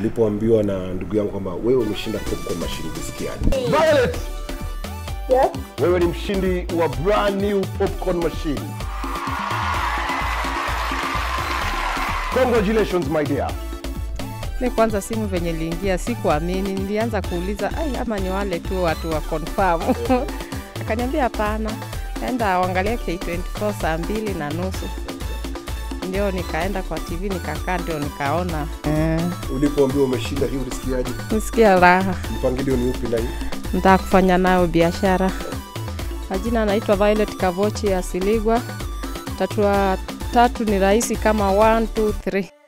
Ulipoambiwa na ndugu yangu kwamba wewe umeshinda popcorn machine, ulisikiaje? Violet, Yes. wewe ni mshindi wa brand new popcorn machine. Congratulations my dear. Mi kwanza simu venye liingia sikuamini, nilianza kuuliza ai, ama ni wale tu watu wa confirm akaniambia hapana, enda uangalie K24 saa mbili na nusu. Ndio nikaenda kwa TV nikakaa, ndio nikaona eh, Ulipoambiwa umeshinda hii ulisikiaje? nisikia raha, Mpangilio ni upi na hii? nitaka kufanya nayo biashara. Majina anaitwa Violet Kavochi Asiligwa. Tatua tatu ni rahisi kama 1 2 3.